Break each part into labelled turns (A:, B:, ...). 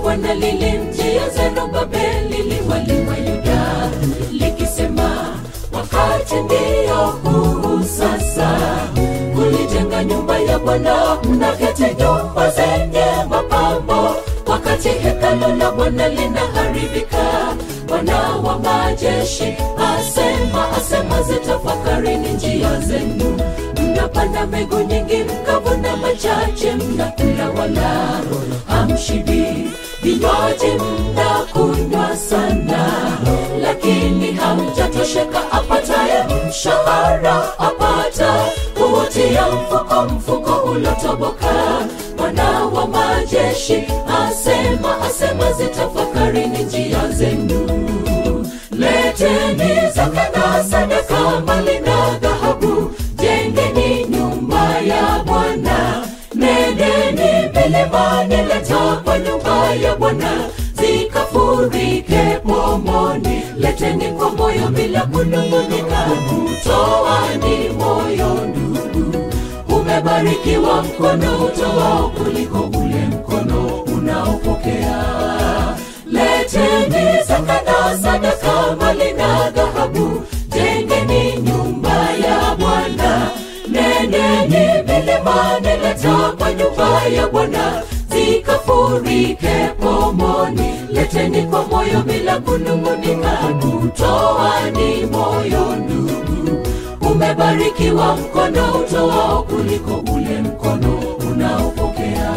A: Bwana lilimjia Zerubabeli liwali wa Yuda likisema, wakati ndio huu sasa kulijenga nyumba ya Bwana, mnaketi nyumba zenye mapambo, wakati hekalu la Bwana linaharibika. Bwana wa majeshi asema, asema, zitafakarini njia zenu. Mnapanda mbegu nyingi, mkavuna machache, mnakula wala hamshibi, vinywaji mnakunywa sana, lakini hamjatosheka. Apataye mshahara apata kuutia mfuko, mfuko ulotoboka. Bwana wa majeshi asema, asema, zitafakarini njia zenu. Leteni zaka na sadaka, mali na dhahabu, jengeni nyumba ya Bwana. Nendeni milimani, leta kwa nyumba ya Bwana, zikafurike pomoni. Leteni kwa moyo bila kunung'unika, kutoani moyo ndugu. Umebarikiwa mkono utoao kuliko ule mkono unaopokea. Leteni zaka na sadaka, mali na dhahabu, jengeni nyumba ya Bwana. Nendeni milimani, leta kwa nyumba ya Bwana, zikafurike pomoni. Leteni kwa moyo bila kunung'unika, kutoani moyo ndugu. Umebarikiwa mkono utoao kuliko ule mkono unaopokea.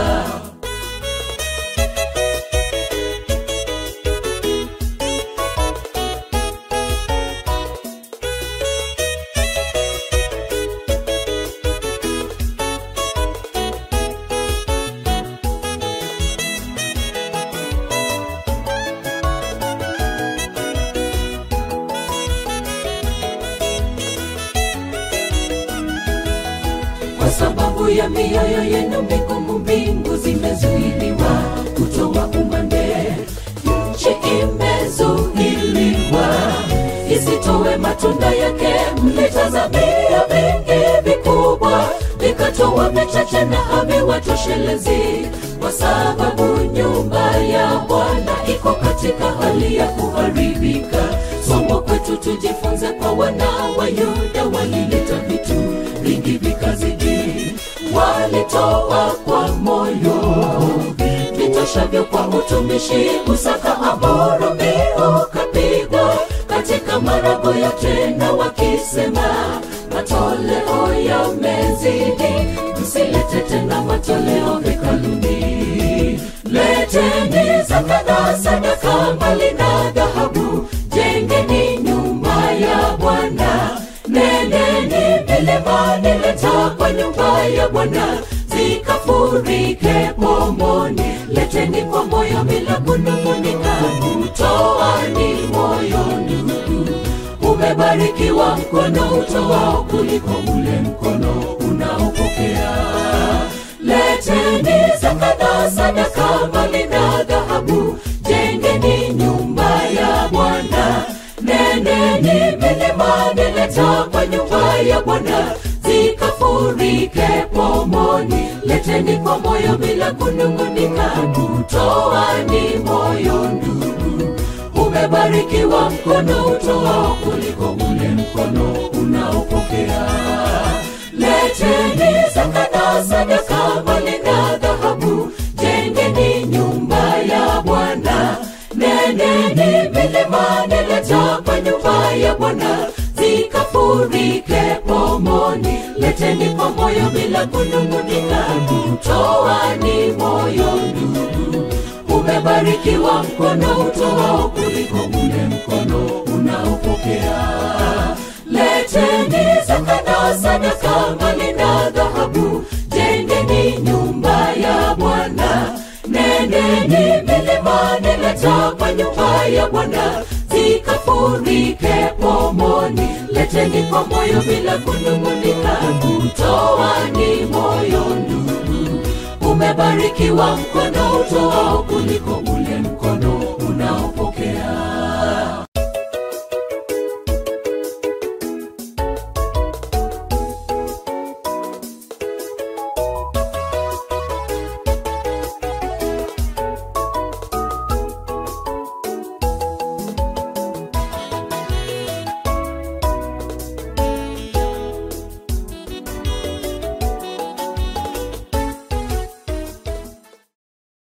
A: kwa sababu ya mioyo yenu migumu, mbingu zimezuiliwa kutoa umande, nchi imezuiliwa isitowe matunda yake. Mlitazamia vingi vikubwa, vikatoa vichache na haviwatoshelezi, kwa sababu nyumba ya Bwana iko katika hali ya kuharibika. Somo kwetu tujifunze kwa wana wa Yuda, walileta vitu vingi vikazidi, walitoa kwa moyo vitoshavyo kwa utumishi. Usaka Amoro mbio kapigwa katika marago yote, na wakisema matoleo yamezidi, msilete tena matoleo hekaluni. Leteni zaka na sadaka, mali na dhahabu, jengeni nyumba ya Bwana. Nendeni milimani, leta kwa nyumba ya Bwana, zikafurike pomoni. Leteni kwa moyo bila kunung'unika, kutoani moyo ndugu. Umebarikiwa mkono utoao kuliko ule mkono unaopokea. Leteni zaka na sadaka, mali na dhahabu, jengeni nyumba ya Bwana. Nendeni milimani, leta kwa nyumba ya Bwana, zikafurike pomoni. Leteni kwa moyo bila kunung'unika, kutoani moyo ndugu. Umebarikiwa mkono utoao kuliko ule mkono unaopokea. Leteni zaka na sadaka, mali na dhahabu, jengeni nyumba ya Bwana. Nendeni milimani, leta kwa nyumba ya Bwana, zikafurike pomoni. Leteni kwa moyo bila kunung'unika, kutoani moyo ndugu. Umebarikiwa mkono utoao kuliko ule mkono unaopokea. Leteni zaka na sadaka, mali na dhahabu, jengeni nyumba ya Bwana. Nendeni milimani, leta kwa nyumba ya Bwana, zikafurike pomoni. Leteni kwa moyo bila kunung'unika, kutoani moyo ndugu. Umebarikiwa mkono utoao kuliko ule mkono